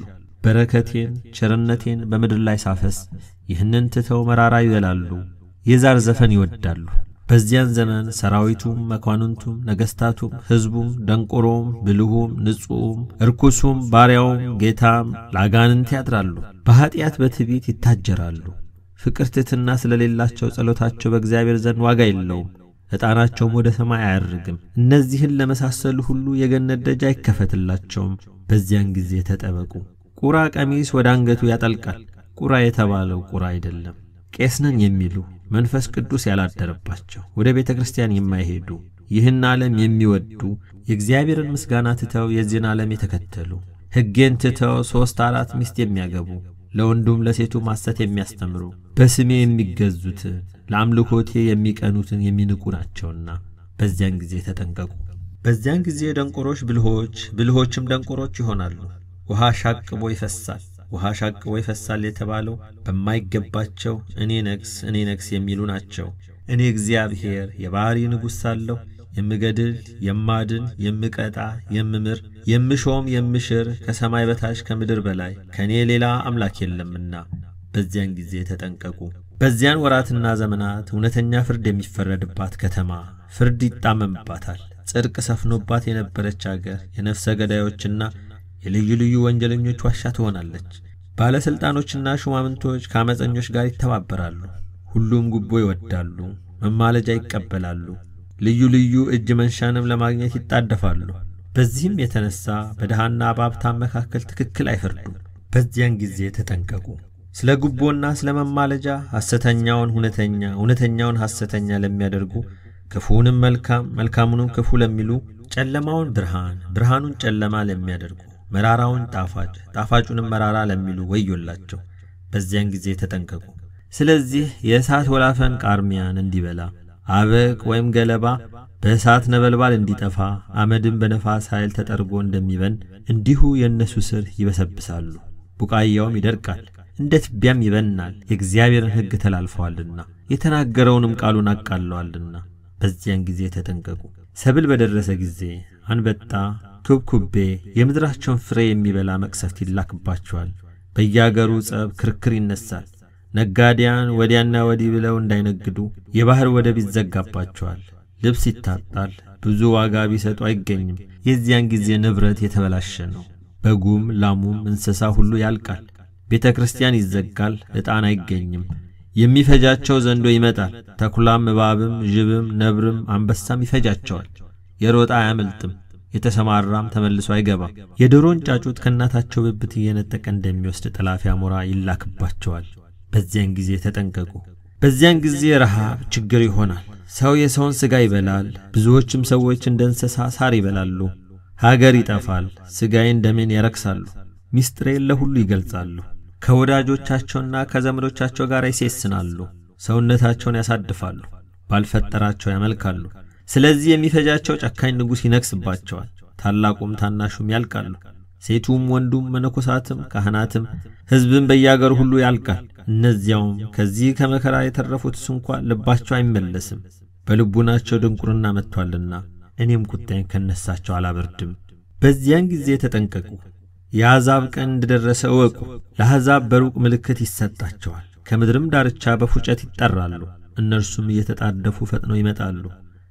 በረከቴን ቸርነቴን በምድር ላይ ሳፈስ ይህንን ትተው መራራ ይበላሉ። የዛር ዘፈን ይወዳሉ። በዚያን ዘመን ሰራዊቱም፣ መኳንንቱም፣ ነገሥታቱም፣ ሕዝቡም፣ ደንቆሮም፣ ብልሁም፣ ንጹሑም፣ እርኩሱም፣ ባሪያውም፣ ጌታም ለአጋንንት ያድራሉ። በኀጢአት በትዕቢት ይታጀራሉ። ፍቅር ትሕትና ስለሌላቸው ጸሎታቸው በእግዚአብሔር ዘንድ ዋጋ የለውም። ዕጣናቸውም ወደ ሰማይ አያርግም። እነዚህን ለመሳሰሉ ሁሉ የገነት ደጅ አይከፈትላቸውም። በዚያን ጊዜ ተጠበቁ። ቁራ ቀሚስ ወደ አንገቱ ያጠልቃል። ቁራ የተባለው ቁራ አይደለም። ቄስ ነን የሚሉ መንፈስ ቅዱስ ያላደረባቸው ወደ ቤተ ክርስቲያን የማይሄዱ ይህን ዓለም የሚወዱ የእግዚአብሔርን ምስጋና ትተው የዚህን ዓለም የተከተሉ ሕጌን ትተው ሦስት አራት ሚስት የሚያገቡ ለወንዱም ለሴቱም ሐሰት የሚያስተምሩ በስሜ የሚገዙትን ለአምልኮቴ የሚቀኑትን የሚንቁ ናቸውና በዚያን ጊዜ ተጠንቀቁ። በዚያን ጊዜ ደንቆሮች ብልሆች፣ ብልሆችም ደንቆሮች ይሆናሉ። ውሃ ሻቅቦ ይፈሳል። ውሃ ሻቅቦ ይፈሳል የተባለው በማይገባቸው እኔ ነግስ እኔ ነግስ የሚሉ ናቸው። እኔ እግዚአብሔር የባሕሪ ንጉሥ ሳለሁ የምገድል፣ የማድን፣ የምቀጣ፣ የምምር፣ የምሾም፣ የምሽር ከሰማይ በታች ከምድር በላይ ከእኔ ሌላ አምላክ የለምና በዚያን ጊዜ ተጠንቀቁ። በዚያን ወራትና ዘመናት እውነተኛ ፍርድ የሚፈረድባት ከተማ ፍርድ ይጣመምባታል። ጽድቅ ሰፍኖባት የነበረች አገር የነፍሰ ገዳዮችና የልዩ ልዩ ወንጀለኞች ዋሻ ትሆናለች። ባለሥልጣኖችና ሹማምንቶች ከአመፀኞች ጋር ይተባበራሉ። ሁሉም ጉቦ ይወዳሉ፣ መማለጃ ይቀበላሉ፣ ልዩ ልዩ እጅ መንሻንም ለማግኘት ይጣደፋሉ። በዚህም የተነሣ በድሃና በሀብታም መካከል ትክክል አይፈርዱም። በዚያን ጊዜ ተጠንቀቁ። ስለ ጉቦና ስለ መማለጃ ሐሰተኛውን እውነተኛ እውነተኛውን ሐሰተኛ ለሚያደርጉ ክፉውንም መልካም መልካሙንም ክፉ ለሚሉ ጨለማውን ብርሃን ብርሃኑን ጨለማ ለሚያደርጉ መራራውን ጣፋጭ ጣፋጩንም መራራ ለሚሉ ወዮላቸው። በዚያን ጊዜ ተጠንቀቁ። ስለዚህ የእሳት ወላፈን ቃርሚያን እንዲበላ አበቅ ወይም ገለባ በእሳት ነበልባል እንዲጠፋ አመድም በነፋስ ኃይል ተጠርጎ እንደሚበን እንዲሁ የእነሱ ስር ይበሰብሳሉ፣ ቡቃያውም ይደርቃል፣ እንደ ትቢያም ይበናል። የእግዚአብሔርን ሕግ ተላልፈዋልና የተናገረውንም ቃሉን አቃለዋልና። በዚያን ጊዜ ተጠንቀቁ። ሰብል በደረሰ ጊዜ አንበጣ፣ ኩብኩቤ የምድራቸውን ፍሬ የሚበላ መቅሰፍት ይላክባቸዋል። በየአገሩ ጸብ፣ ክርክር ይነሳል። ነጋዴያን ወዲያና ወዲህ ብለው እንዳይነግዱ የባሕር ወደብ ይዘጋባቸዋል። ልብስ ይታጣል፣ ብዙ ዋጋ ቢሰጡ አይገኝም። የዚያን ጊዜ ንብረት የተበላሸ ነው። በጉም ላሙም እንስሳ ሁሉ ያልቃል። ቤተ ክርስቲያን ይዘጋል፣ ዕጣን አይገኝም። የሚፈጃቸው ዘንዶ ይመጣል። ተኩላም እባብም ዥብም ነብርም አንበሳም ይፈጃቸዋል። የሮጣ አያመልጥም፣ የተሰማራም ተመልሶ አይገባም። የዶሮን ጫጩት ከእናታቸው ብብት እየነጠቀ እንደሚወስድ ጠላፊ አሞራ ይላክባቸዋል። በዚያን ጊዜ ተጠንቀቁ። በዚያን ጊዜ ረሃብ፣ ችግር ይሆናል። ሰው የሰውን ሥጋ ይበላል። ብዙዎችም ሰዎች እንደ እንስሳ ሳር ይበላሉ። ሀገር ይጠፋል። ሥጋዬን ደሜን ያረክሳሉ። ሚስጥሬን ለሁሉ ይገልጻሉ። ከወዳጆቻቸውና ከዘመዶቻቸው ጋር ይሴስናሉ። ሰውነታቸውን ያሳድፋሉ። ባልፈጠራቸው ያመልካሉ። ስለዚህ የሚፈጃቸው ጨካኝ ንጉሥ ይነግሥባቸዋል። ታላቁም ታናሹም ያልቃሉ። ሴቱም ወንዱም መነኮሳትም ካህናትም ሕዝብም በያገሩ ሁሉ ያልቃል። እነዚያውም ከዚህ ከመከራ የተረፉትስ እንኳ ልባቸው አይመለስም፣ በልቡናቸው ድንቁርና መጥቶአልና እኔም ቁጣዬን ከነሳቸው አላበርድም። በዚያን ጊዜ ተጠንቀቁ። የአሕዛብ ቀን እንደደረሰ እወቁ። ለአሕዛብ በሩቅ ምልክት ይሰጣቸዋል፣ ከምድርም ዳርቻ በፉጨት ይጠራሉ። እነርሱም እየተጣደፉ ፈጥነው ይመጣሉ።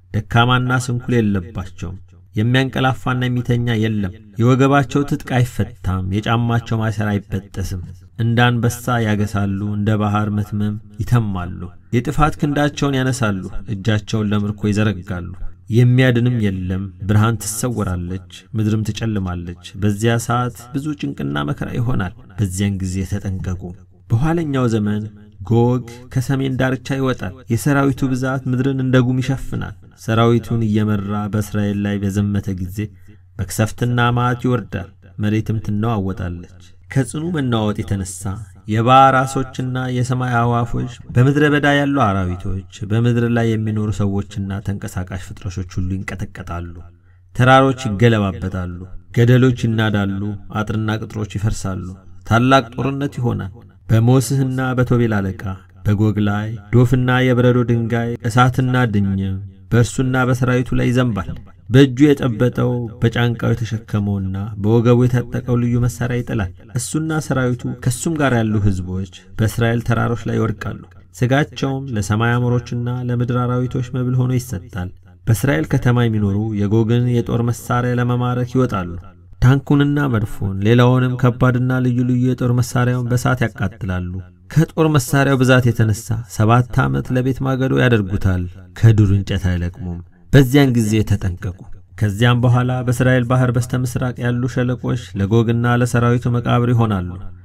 ደካማና ስንኩል የለባቸውም። የሚያንቀላፋና የሚተኛ የለም። የወገባቸው ትጥቅ አይፈታም፣ የጫማቸው ማሰር አይበጠስም። እንደ አንበሳ ያገሳሉ፣ እንደ ባሕር መትመም ይተማሉ። የጥፋት ክንዳቸውን ያነሳሉ፣ እጃቸውን ለምርኮ ይዘረጋሉ። የሚያድንም የለም። ብርሃን ትሰወራለች፣ ምድርም ትጨልማለች። በዚያ ሰዓት ብዙ ጭንቅና መከራ ይሆናል። በዚያን ጊዜ ተጠንቀቁ። በኋለኛው ዘመን ጎግ ከሰሜን ዳርቻ ይወጣል። የሰራዊቱ ብዛት ምድርን እንደ ጉም ይሸፍናል። ሰራዊቱን እየመራ በእስራኤል ላይ በዘመተ ጊዜ መቅሰፍትና መዓት ይወርዳል፣ መሬትም ትነዋወጣለች። ከጽኑ መናወጥ የተነሣ የባሕር ዓሦችና የሰማይ አዕዋፎች፣ በምድረ በዳ ያሉ አራዊቶች፣ በምድር ላይ የሚኖሩ ሰዎችና ተንቀሳቃሽ ፍጥረቶች ሁሉ ይንቀጠቀጣሉ። ተራሮች ይገለባበጣሉ፣ ገደሎች ይናዳሉ፣ አጥርና ቅጥሮች ይፈርሳሉ፣ ታላቅ ጦርነት ይሆናል። በሞስህና በቶቤል አለቃ በጎግ ላይ ዶፍና የበረዶ ድንጋይ እሳትና ድኝም በእርሱና በሰራዊቱ ላይ ይዘንባል። በእጁ የጨበጠው በጫንቃው የተሸከመውና በወገቡ የታጠቀው ልዩ መሣሪያ ይጥላል። እሱና ሰራዊቱ ከእሱም ጋር ያሉ ሕዝቦች በእስራኤል ተራሮች ላይ ይወድቃሉ። ሥጋቸውም ለሰማይ አሞሮችና ለምድር አራዊቶች መብል ሆኖ ይሰጣል። በእስራኤል ከተማ የሚኖሩ የጎግን የጦር መሣሪያ ለመማረክ ይወጣሉ። ታንኩንና መድፎን ሌላውንም ከባድና ልዩ ልዩ የጦር መሣሪያውን በእሳት ያቃጥላሉ። ከጦር መሣሪያው ብዛት የተነሣ ሰባት ዓመት ለቤት ማገዶ ያደርጉታል፣ ከዱር እንጨት አይለቅሙም። በዚያን ጊዜ ተጠንቀቁ። ከዚያም በኋላ በእስራኤል ባሕር በስተ ምሥራቅ ያሉ ሸለቆች ለጎግና ለሰራዊቱ መቃብር ይሆናሉ።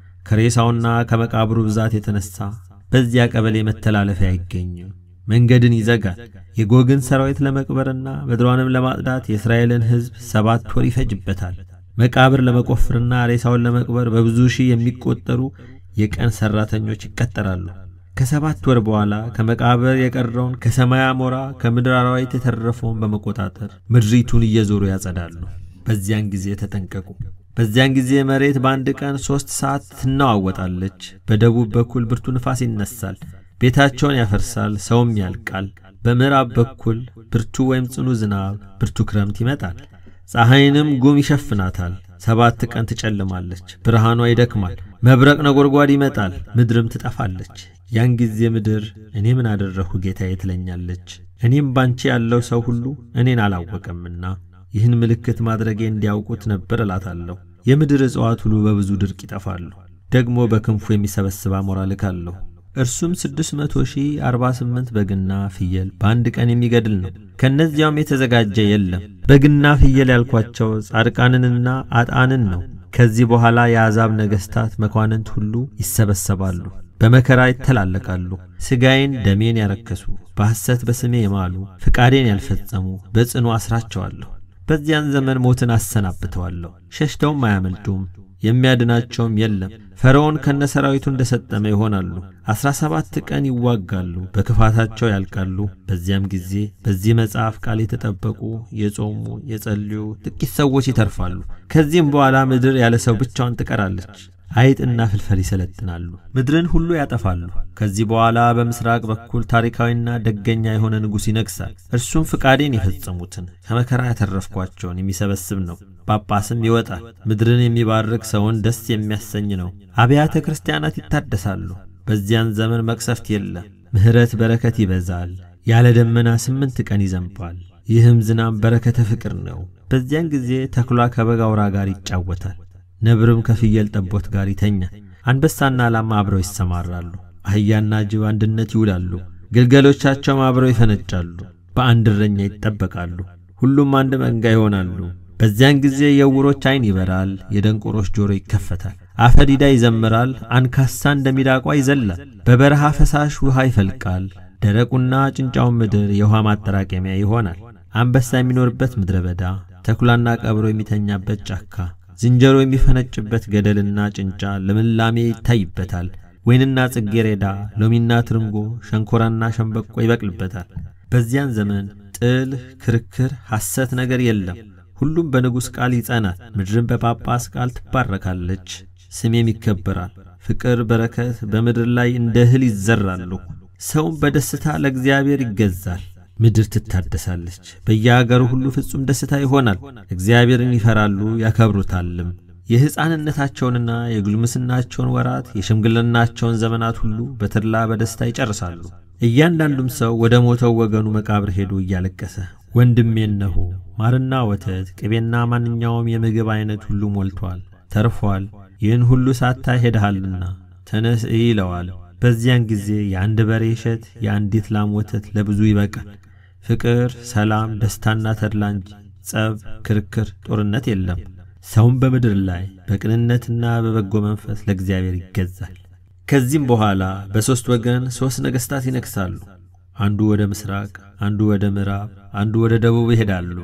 ከሬሳውና ከመቃብሩ ብዛት የተነሣ በዚያ ቀበሌ መተላለፊያ አይገኝም። መንገድን ይዘጋል። የጎግን ሰራዊት ለመቅበርና ምድሯንም ለማጽዳት የእስራኤልን ሕዝብ ሰባት ወር ይፈጅበታል። መቃብር ለመቆፍርና ሬሳውን ለመቅበር በብዙ ሺህ የሚቆጠሩ የቀን ሠራተኞች ይቀጠራሉ። ከሰባት ወር በኋላ ከመቃብር የቀረውን ከሰማይ አሞራ ከምድር አራዊት የተረፈውን በመቆጣጠር ምድሪቱን እየዞሩ ያጸዳሉ። በዚያን ጊዜ ተጠንቀቁ። በዚያን ጊዜ መሬት በአንድ ቀን ሦስት ሰዓት ትናዋወጣለች። በደቡብ በኩል ብርቱ ንፋስ ይነሳል፣ ቤታቸውን ያፈርሳል፣ ሰውም ያልቃል። በምዕራብ በኩል ብርቱ ወይም ጽኑ ዝናብ፣ ብርቱ ክረምት ይመጣል። ፀሐይንም ጉም ይሸፍናታል። ሰባት ቀን ትጨልማለች፣ ብርሃኗ ይደክማል። መብረቅ ነጎድጓድ ይመጣል፣ ምድርም ትጠፋለች። ያን ጊዜ ምድር እኔ ምን አደረግሁ ጌታዬ ትለኛለች። እኔም ባንቺ ያለው ሰው ሁሉ እኔን አላወቀምና ይህን ምልክት ማድረጌ እንዲያውቁት ነበር እላታለሁ። የምድር እጽዋት ሁሉ በብዙ ድርቅ ይጠፋሉ። ደግሞ በክንፉ የሚሰበስብ አሞራ ልካለሁ። እርሱም ስድስት መቶ ሺህ አርባ ስምንት በግና ፍየል በአንድ ቀን የሚገድል ነው። ከእነዚያውም የተዘጋጀ የለም። በግና ፍየል ያልኳቸው ጻድቃንንና አጣንን ነው። ከዚህ በኋላ የአሕዛብ ነገሥታት መኳንንት ሁሉ ይሰበሰባሉ፣ በመከራ ይተላለቃሉ። ሥጋዬን ደሜን ያረከሱ፣ በሐሰት በስሜ የማሉ፣ ፍቃዴን ያልፈጸሙ በጽኑ አስራቸዋለሁ። በዚያን ዘመን ሞትን አሰናብተዋለሁ፣ ሸሽተውም አያመልጡም፣ የሚያድናቸውም የለም። ፈርዖን ከነ ሰራዊቱ እንደ ሰጠመ ይሆናሉ። አሥራ ሰባት ቀን ይዋጋሉ፣ በክፋታቸው ያልቃሉ። በዚያም ጊዜ በዚህ መጽሐፍ ቃል የተጠበቁ የጾሙ የጸልዩ ጥቂት ሰዎች ይተርፋሉ። ከዚህም በኋላ ምድር ያለ ሰው ብቻዋን ትቀራለች። አይጥና ፍልፈል ይሰለጥናሉ፣ ምድርን ሁሉ ያጠፋሉ። ከዚህ በኋላ በምሥራቅ በኩል ታሪካዊና ደገኛ የሆነ ንጉሥ ይነግሣል። እርሱም ፍቃዴን የፈጸሙትን ከመከራ ያተረፍኳቸውን የሚሰበስብ ነው። ጳጳስም ይወጣል። ምድርን የሚባርክ ሰውን ደስ የሚያሰኝ ነው። አብያተ ክርስቲያናት ይታደሳሉ። በዚያን ዘመን መቅሰፍት የለም። ምሕረት በረከት ይበዛል። ያለ ደመና ስምንት ቀን ይዘንባል። ይህም ዝናብ በረከተ ፍቅር ነው። በዚያን ጊዜ ተኩላ ከበግ አውራ ጋር ይጫወታል። ነብርም ከፍየል ጠቦት ጋር ይተኛል። አንበሳና ላማ አብረው ይሰማራሉ። አህያና ጅብ አንድነት ይውላሉ። ግልገሎቻቸውም አብረው ይፈነጫሉ። በአንድ እረኛ ይጠበቃሉ። ሁሉም አንድ መንጋ ይሆናሉ። በዚያን ጊዜ የዕውሮች ዐይን ይበራል፣ የደንቆሮች ጆሮ ይከፈታል። አፈዲዳ ይዘምራል፣ አንካሳ እንደ ሚዳቋ ይዘላል። በበረሃ ፈሳሽ ውሃ ይፈልቃል። ደረቁና ጭንጫውን ምድር የውሃ ማጠራቀሚያ ይሆናል። አንበሳ የሚኖርበት ምድረ በዳ፣ ተኩላና ቀብሮ የሚተኛበት ጫካ ዝንጀሮ የሚፈነጭበት ገደልና ጭንጫ ልምላሜ ይታይበታል። ወይንና ጽጌሬዳ፣ ሎሚና ትርንጎ፣ ሸንኮራና ሸንበቆ ይበቅልበታል። በዚያን ዘመን ጥል፣ ክርክር፣ ሐሰት ነገር የለም። ሁሉም በንጉሥ ቃል ይጸናል። ምድርን በጳጳስ ቃል ትባረካለች። ስሜም ይከበራል። ፍቅር፣ በረከት በምድር ላይ እንደ እህል ይዘራሉ። ሰውም በደስታ ለእግዚአብሔር ይገዛል። ምድር ትታደሳለች። በየአገሩ ሁሉ ፍጹም ደስታ ይሆናል። እግዚአብሔርን ይፈራሉ ያከብሩታልም። የሕፃንነታቸውንና የጉልምስናቸውን ወራት የሽምግልናቸውን ዘመናት ሁሉ በተድላ በደስታ ይጨርሳሉ። እያንዳንዱም ሰው ወደ ሞተው ወገኑ መቃብር ሄዶ እያለቀሰ ወንድሜ እነሆ ማርና ወተት ቅቤና ማንኛውም የምግብ ዐይነት ሁሉ ሞልቷል፣ ተርፏል። ይህን ሁሉ ሳታይ ሄደሃልና ተነስ እይ ይለዋል። በዚያን ጊዜ የአንድ በሬ እሸት የአንዲት ላም ወተት ለብዙ ይበቃል። ፍቅር፣ ሰላም፣ ደስታና ተድላ እንጂ ጸብ፣ ክርክር፣ ጦርነት የለም። ሰውም በምድር ላይ በቅንነትና በበጎ መንፈስ ለእግዚአብሔር ይገዛል። ከዚህም በኋላ በሦስት ወገን ሦስት ነገሥታት ይነግሣሉ። አንዱ ወደ ምሥራቅ፣ አንዱ ወደ ምዕራብ፣ አንዱ ወደ ደቡብ ይሄዳሉ።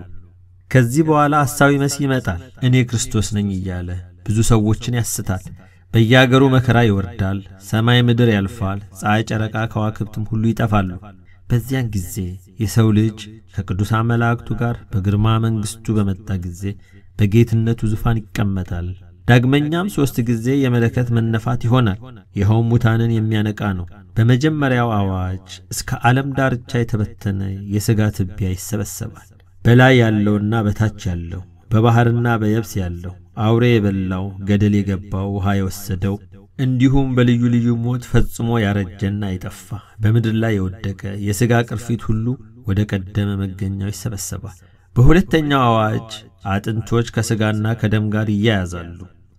ከዚህ በኋላ ሐሳዊ መሲህ ይመጣል። እኔ ክርስቶስ ነኝ እያለ ብዙ ሰዎችን ያስታል። በየአገሩ መከራ ይወርዳል። ሰማይ ምድር ያልፋል። ፀሐይ፣ ጨረቃ፣ ከዋክብትም ሁሉ ይጠፋሉ። በዚያን ጊዜ የሰው ልጅ ከቅዱሳን መላእክቱ ጋር በግርማ መንግሥቱ በመጣ ጊዜ በጌትነቱ ዙፋን ይቀመጣል። ዳግመኛም ሦስት ጊዜ የመለከት መነፋት ይሆናል። ይኸውም ሙታንን የሚያነቃ ነው። በመጀመሪያው አዋጅ እስከ ዓለም ዳርቻ የተበተነ የሥጋ ትቢያ ይሰበሰባል። በላይ ያለውና በታች ያለው፣ በባሕርና በየብስ ያለው፣ አውሬ የበላው፣ ገደል የገባው፣ ውሃ የወሰደው እንዲሁም በልዩ ልዩ ሞት ፈጽሞ ያረጀና የጠፋ በምድር ላይ የወደቀ የሥጋ ቅርፊት ሁሉ ወደ ቀደመ መገኛው ይሰበሰባል። በሁለተኛው አዋጅ አጥንቶች ከሥጋና ከደም ጋር ይያያዛሉ።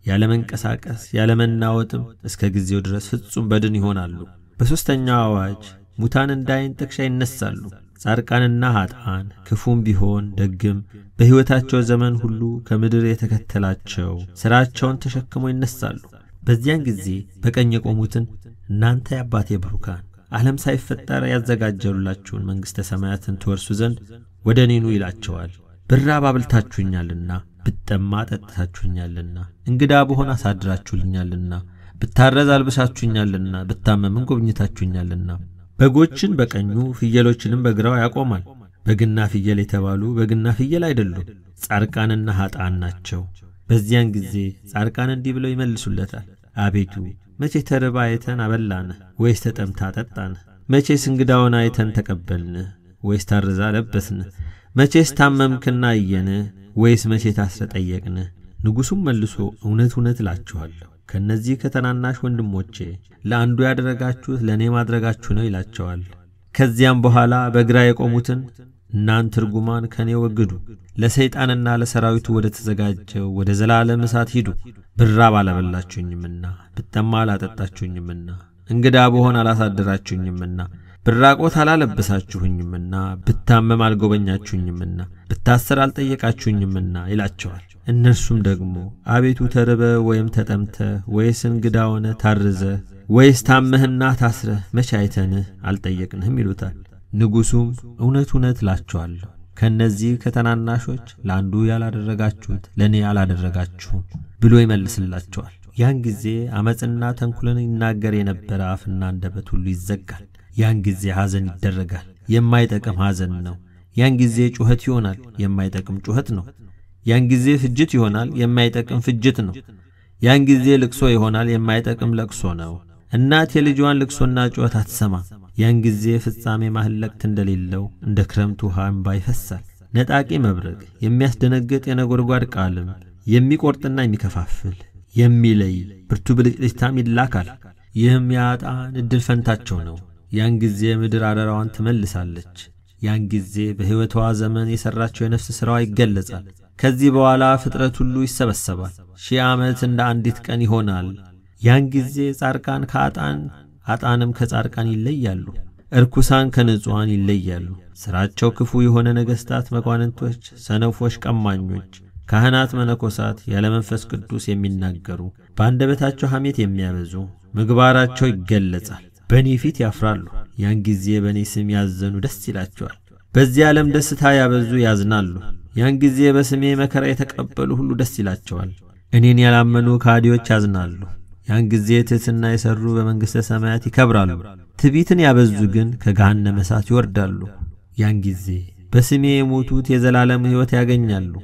ያለመንቀሳቀስ ያለመናወጥም እስከ ጊዜው ድረስ ፍጹም በድን ይሆናሉ። በሦስተኛው አዋጅ ሙታን እንደ ዓይን ጥቅሻ ይነሳሉ። ጻድቃንና ኀጥአን ክፉም ቢሆን ደግም በሕይወታቸው ዘመን ሁሉ ከምድር የተከተላቸው ሥራቸውን ተሸክመው ይነሳሉ። በዚያን ጊዜ በቀኝ የቆሙትን እናንተ የአባቴ ብሩካን ዓለም ሳይፈጠር ያዘጋጀሉላችሁን መንግሥተ ሰማያትን ትወርሱ ዘንድ ወደ እኔ ኑ ይላቸዋል። ብራብ አብልታችሁኛልና፣ ብጠማ ጠጥታችሁኛልና፣ እንግዳ ብሆን አሳድራችሁልኛልና፣ ብታረዝ አልብሳችሁኛልና፣ ብታመምን ጎብኝታችሁኛልና። በጎችን በቀኙ ፍየሎችንም በግራው ያቆማል። በግና ፍየል የተባሉ በግና ፍየል አይደሉም፣ ጻድቃንና ኀጥአን ናቸው። በዚያን ጊዜ ጻድቃን እንዲህ ብለው ይመልሱለታል። አቤቱ መቼ ተርባ አይተን አበላንህ? ወይስ ተጠምታ አጠጣንህ? መቼስ እንግዳውን አይተን ተቀበልንህ? ወይስ ታርዛ ለበስንህ? መቼስ ታመምክና አየንህ? ወይስ መቼ ታስረ ጠየቅንህ? ንጉሡም መልሶ እውነት እውነት እላችኋለሁ ከእነዚህ ከተናናሽ ወንድሞቼ ለአንዱ ያደረጋችሁት ለእኔ ማድረጋችሁ ነው ይላቸዋል። ከዚያም በኋላ በግራ የቆሙትን እናንተ ርጉማን ከእኔ ወግዱ፣ ለሰይጣንና ለሰራዊቱ ወደ ተዘጋጀው ወደ ዘላለም እሳት ሂዱ። ብራብ አላበላችሁኝምና፣ ብጠማ አላጠጣችሁኝምና፣ እንግዳ ብሆን አላሳደራችሁኝምና፣ ብራቆት አላለበሳችሁኝምና፣ ብታመም አልጎበኛችሁኝምና፣ ብታሰር አልጠየቃችሁኝምና ይላቸዋል። እነርሱም ደግሞ አቤቱ ተርበ ወይም ተጠምተ ወይስ እንግዳ ሆነ ታርዘ ወይስ ታመህና ታስረህ መቼ አይተንህ አልጠየቅንህም ይሉታል። ንጉሡም እውነት እውነት እላችኋለሁ ከእነዚህ ከተናናሾች ለአንዱ ያላደረጋችሁት ለእኔ አላደረጋችሁም ብሎ ይመልስላቸዋል። ያን ጊዜ ዓመፅና ተንኩልን ይናገር የነበረ አፍና አንደበት ሁሉ ይዘጋል። ያን ጊዜ ሐዘን ይደረጋል፣ የማይጠቅም ሐዘን ነው። ያን ጊዜ ጩኸት ይሆናል፣ የማይጠቅም ጩኸት ነው። ያን ጊዜ ፍጅት ይሆናል፣ የማይጠቅም ፍጅት ነው። ያን ጊዜ ልቅሶ ይሆናል፣ የማይጠቅም ለቅሶ ነው። እናት የልጇን ልቅሶና ጩኸት አትሰማም። ያን ጊዜ ፍጻሜ ማህለቅት እንደሌለው እንደ ክረምት ውሃ እምባ ይፈሳል። ነጣቂ መብረቅ፣ የሚያስደነግጥ የነጎድጓድ ቃልም፣ የሚቆርጥና የሚከፋፍል የሚለይ ብርቱ ብልጭልጭታም ይላካል። ይህም የአጣን ዕድል ፈንታቸው ነው። ያን ጊዜ ምድር አደራዋን ትመልሳለች። ያን ጊዜ በሕይወቷ ዘመን የሠራቸው የነፍስ ሥራዋ ይገለጻል። ከዚህ በኋላ ፍጥረት ሁሉ ይሰበሰባል። ሺህ ዓመት እንደ አንዲት ቀን ይሆናል። ያን ጊዜ ጻድቃን ከአጣን አጣንም ከጻድቃን ይለያሉ። እርኩሳን ከንጹሐን ይለያሉ። ሥራቸው ክፉ የሆነ ነገሥታት፣ መኳንንቶች፣ ሰነፎች፣ ቀማኞች፣ ካህናት፣ መነኮሳት፣ ያለ መንፈስ ቅዱስ የሚናገሩ በአንደበታቸው ሐሜት የሚያበዙ ምግባራቸው ይገለጻል። በእኔ ፊት ያፍራሉ። ያን ጊዜ በእኔ ስም ያዘኑ ደስ ይላቸዋል። በዚህ ዓለም ደስታ ያበዙ ያዝናሉ። ያን ጊዜ በስሜ መከራ የተቀበሉ ሁሉ ደስ ይላቸዋል። እኔን ያላመኑ ከሃዲዎች ያዝናሉ። ያን ጊዜ ትሕትና የሠሩ በመንግሥተ ሰማያት ይከብራሉ። ትዕቢትን ያበዙ ግን ከገሃነመ እሳት ይወርዳሉ። ያን ጊዜ በስሜ የሞቱት የዘላለም ሕይወት ያገኛሉ።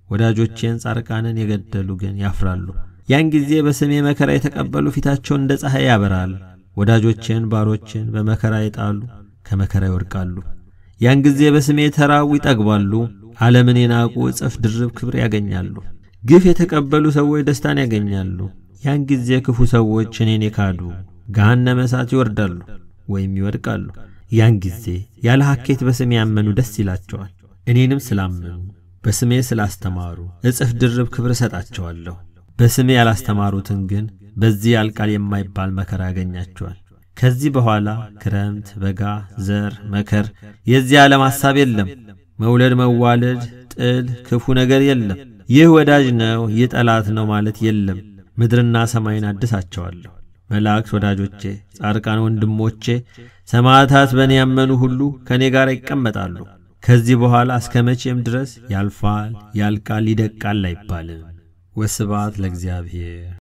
ወዳጆቼን ጻድቃንን የገደሉ ግን ያፍራሉ። ያን ጊዜ በስሜ መከራ የተቀበሉ ፊታቸውን እንደ ፀሐይ ያበራል። ወዳጆቼን ባሮችን በመከራ የጣሉ ከመከራ ይወድቃሉ። ያን ጊዜ በስሜ የተራቡ ይጠግባሉ። ዓለምን የናቁ እጥፍ ድርብ ክብር ያገኛሉ። ግፍ የተቀበሉ ሰዎች ደስታን ያገኛሉ። ያን ጊዜ ክፉ ሰዎች እኔን የካዱ ገሃነመ እሳት ይወርዳሉ ወይም ይወድቃሉ። ያን ጊዜ ያለ ሐኬት በስሜ ያመኑ ደስ ይላቸዋል። እኔንም ስላመኑ በስሜ ስላስተማሩ እጥፍ ድርብ ክብር እሰጣቸዋለሁ። በስሜ ያላስተማሩትን ግን በዚህ ያልቃል የማይባል መከራ ያገኛቸዋል። ከዚህ በኋላ ክረምት፣ በጋ፣ ዘር፣ መከር፣ የዚህ ዓለም ሐሳብ የለም። መውለድ፣ መዋለድ፣ ጥል፣ ክፉ ነገር የለም። ይህ ወዳጅ ነው፣ ይህ ጠላት ነው ማለት የለም። ምድርና ሰማይን አድሳቸዋለሁ። መላእክት ወዳጆቼ፣ ጻድቃን ወንድሞቼ፣ ሰማዕታት በእኔ ያመኑ ሁሉ ከእኔ ጋር ይቀመጣሉ። ከዚህ በኋላ እስከ መቼም ድረስ ያልፋል፣ ያልቃል፣ ይደቃል አይባልም። ወስብሐት ለእግዚአብሔር።